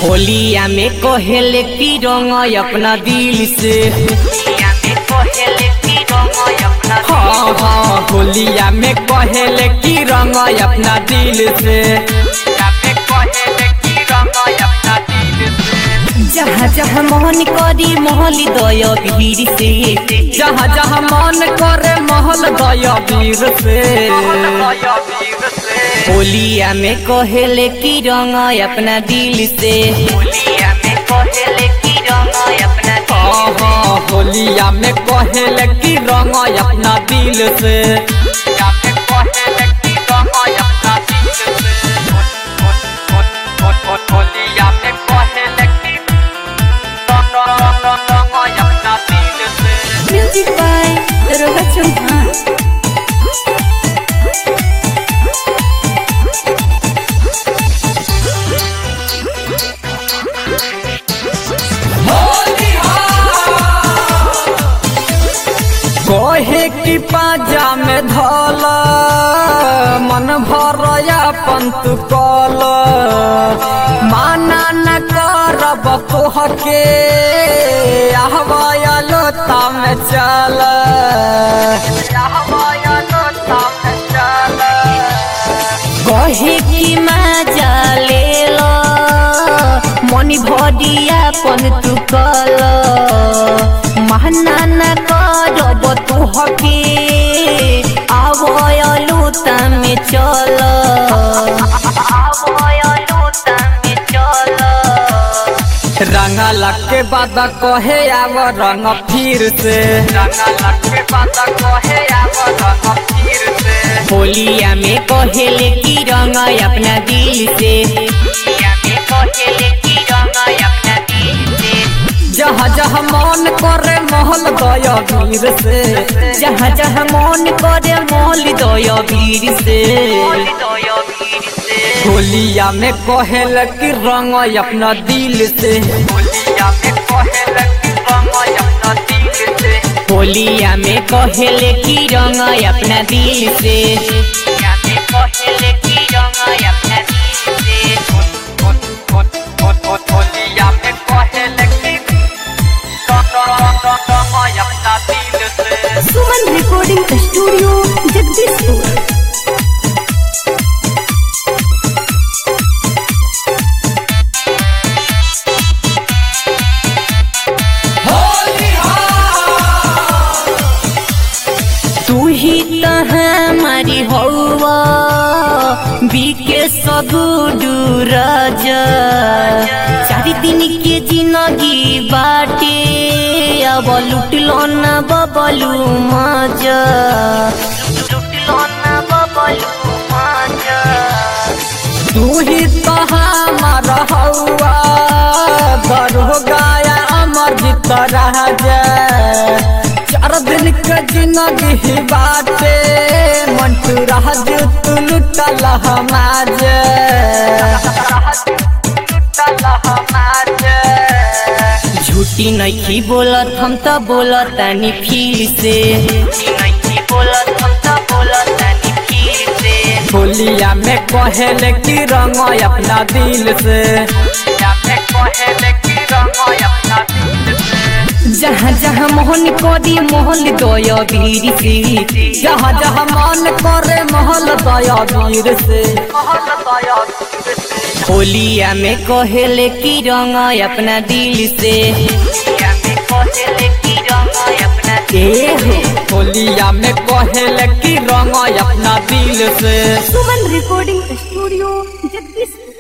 होलिया में कोहेले की रंग अपना दिल से हाँ हाँ होलिया में कोहेले की रंग अपना दिल से जहाँ जहाँ मोहन करी महल दय भीड़ से जहाँ जहाँ मन करे महल दय वीर से होलिया में कोहेले की रंग अपना दिल से हाँ हाँ होलिया में कोहेले की रंग अपना दिल से म्यूजिक बाय दरोगा चौहान कोहे की पाजा में धल मन भरया पंत कल माना न करब तोहके आहवाया लोता में चल कहे की मजा ले लो मनी भरिया पन तू कल महना न करब तुहके आवयलू तमे चल रंगा लग के बाद कहे आव रंग फिर से होलिया में कहेले की रंग अपना दिल से जहाँ जहाँ मन करे महल दय वीर से जहाँ जहाँ मन करे महल दय वीर से होलिया में कहेल की रंग अपना दिल से होलिया में कहेले की रंग अपना दिल से सुमन रिकॉर्डिंग स्टूडियो जगदीशपुर तू ही तो हमारी हौवा बीके सगुडू राजा चार दिन के जिंदगी बाटे अब लुटलो न बबलू मजा तू ही तो हमारा हौवा दरो गाया अमर जीत राजा चार दिन के जिंदगी बाटे मंटू राज तू लुटल हमाज झूठी नहीं बोलत हम तो बोलत तानी फिर से होलिया में कहेले की रंग अपना दिल से जहाँ जहाँ मोहन करी महल दया वीर से जहाँ जहाँ मन करे महल दया वीर से होलिया में कहेले की रंग अपना दिल से ए हो होलिया में कहेले की रंग अपना दिल से सुमन रिकॉर्डिंग स्टूडियो जगदीशपुर